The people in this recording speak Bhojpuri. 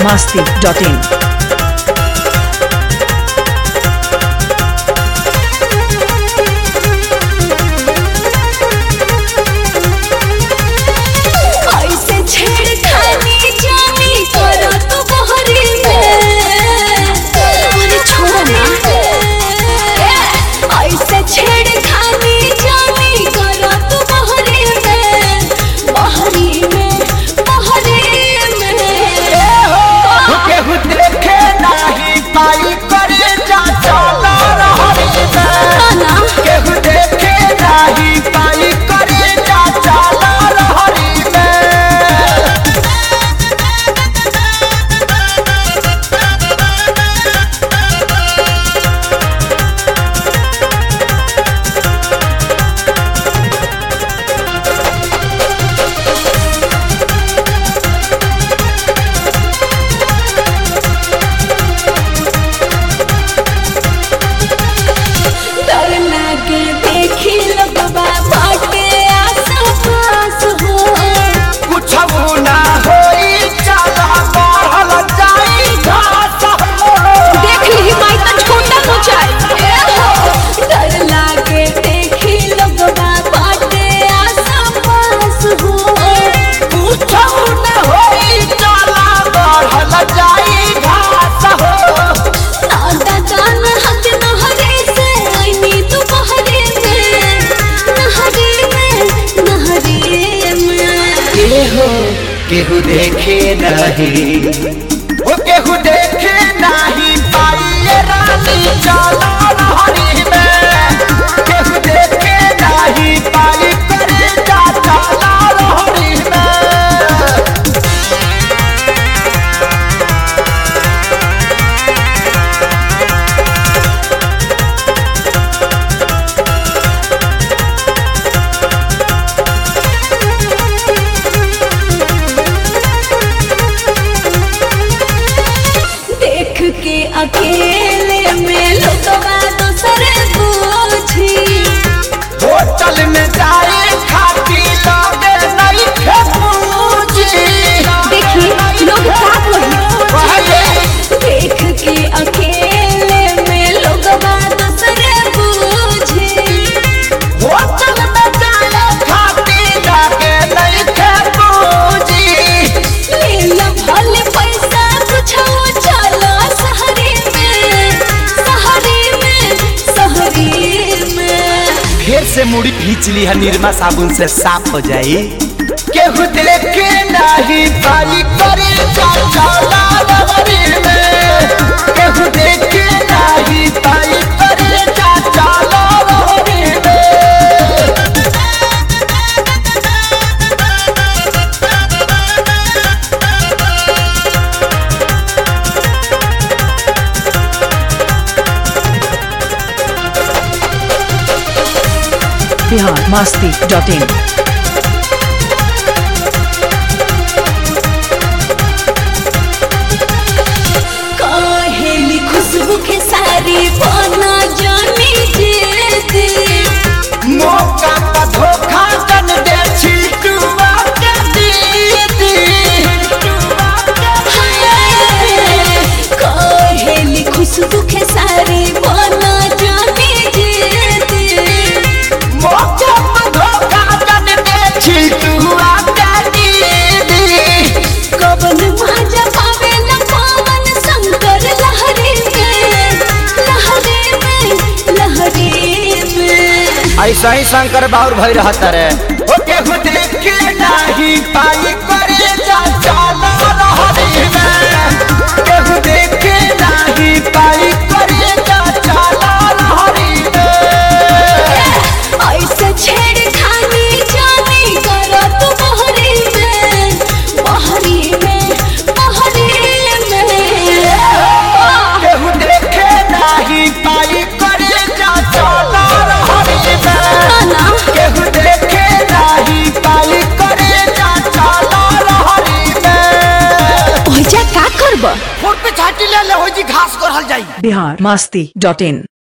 masti.in. ऐसे छेड़खानी जानी करो तो बहरी में अरे छोड़ो ना ऐसे छेड़खानी जानी करो तो बहरी में बहरी में बहरी में केहू देखे नाही पाई करे जा चला रहरी में ना केहू देखे नाही पाई करे जा चला रहरी में डर लागे देखी लगवा बाटे आस पास हो कुछ ना होई चला बढ़ल जाई घास हो देख ली माई तो छोटा मुचाई डर लागे देखी लगवा बाटे आसा पास हो कुछ ना होई चला बढ़ल जाई घास हो दादा जान हक नहरे से आईनी तू बहरे में नहरे में नहरे में केहू केहू देखे नहीं वो केहू देखे नहीं पाई ये रानी चला रहरी में केहू देखे नहीं पाई करे जा चला रहरी में देख के अकेले में लोगवा दूसरे पूछी होटल में जाए खाती लगे नहीं खे पूछी देखी लोग का पहले देख के अकेले में लोग दूसरे बूझे होटल में जाए खाती लगे नहीं खे पूछी लीला भले पैसा कुछ चलो शहरी में शहरी में शहरी में फिर से मुड़ी खींच ली है निरमा साबुन से साफ हो जाई केहू देखे नहीं पाई करे जा चला रहरी में केहू देखे नहीं पाई करे जा चला रहरी में Bihar masti.in. काहेली खुशबू के सारी बना जानी जेती मौका का धोखा दन दे छिटुआ के दीदी कहेली खुशबू के सारी बना जानी जेती मौका का धोखा दन दे छिटुआ के दीदी कवन माजा पावे न पावन शंकर लहरी में लहरी में लहरी में ऐसा ही शंकर बाउर भई रहता रे ओ केहू देखे नहीं पाई करे जा चला रहरी में केहू देखे नहीं पाई करे जा चला रहरी में ऐसे छेड़खानी जानी करो तू बहरी में बहरी में बहरी में केहू देखे नहीं पाई करे जा चला रहरी में ना केहू देखे नहीं पाई करे जा चला रहरी में ओइजा का करब फुट पे छाटी ले ले हो जी घास करहल जाई Bihar masti.in.